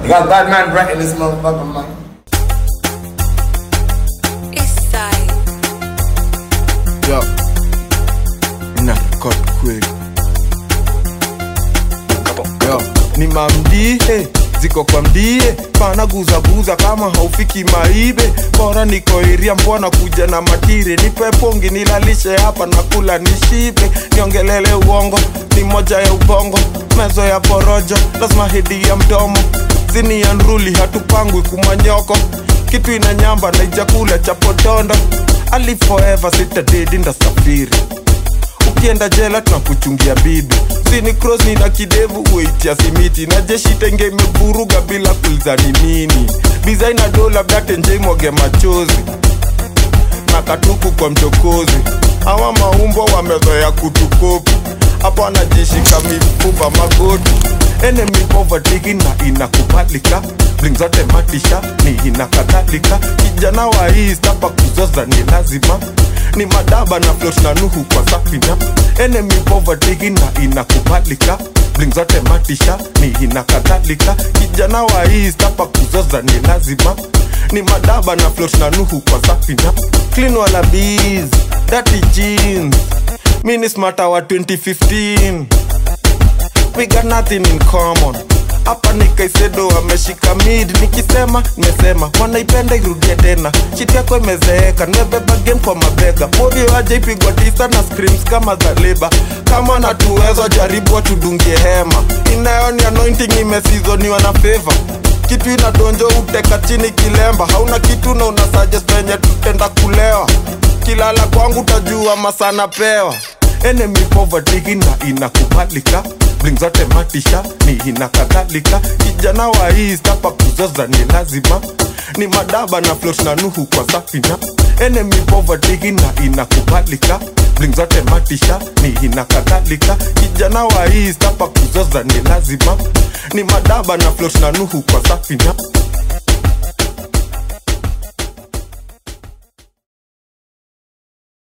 You got God man writing this motherfucker, man. Eastside. Yo. Na record kweli. Yo, ni mamdie ziko kwa mdie pana guzaguza kama haufiki maibe bora niko iria mbona kuja na matire nipe pongi nilalishe hapa na kula nishibe niongelele uongo ni moja ya ubongo mezo ya porojo lazima hedi ya mdomo zini ya nruli hatupangwi kumanyoko kitu ina nyamba na ijakula cha potondo ali forever sitadedi ndasafiri ukienda jela tunakuchungia bibi sini cross ni na kidevu weitia simiti na jeshi tenge imevuruga bila kulizani nini bizaina do labda tenje imwage machozi na katuku kwa mchokozi awa maumbo wamezoea kutukopi hapo anajishika mifupa magoti enemy poverty na inakubalika bling zote matisha ni ina kadhalika kijana wa east hapa kuzoza ni lazima ni madaba na float na nuhu kwa safina enemy poverty na inakubalika bling zote matisha ni ina kadhalika kijana wa east hapa kuzoza ni lazima ni madaba na float na nuhu kwa safina clean wala bees dirty jeans mini smarta wa 2015 we got nothing in common hapa nikaisedo ameshika mid nikisema nimesema wanaipenda irudie tena chiti yako imezeeka nimebeba game kwa mabega modi waje ipigwa tisa na screams kama za leba kama natuweza jaribu watudungie hema inayo ni anointing imesizoniwa na favor kitu inadonjo uteka chini kilemba hauna kitu na una suggest venye tutenda kulewa kilala kwangu tajua masana pewa enemy poverty na inakubalika bling zote matisha ni ina kadhalika kijana wa east hapa kuzoza ni lazima ni madaba na float na nuhu kwa safina enemy poverty na inakubalika bling zote matisha ni ina kadhalika kijana wa east hapa kuzoza ni lazima ni madaba na float na nuhu kwa safina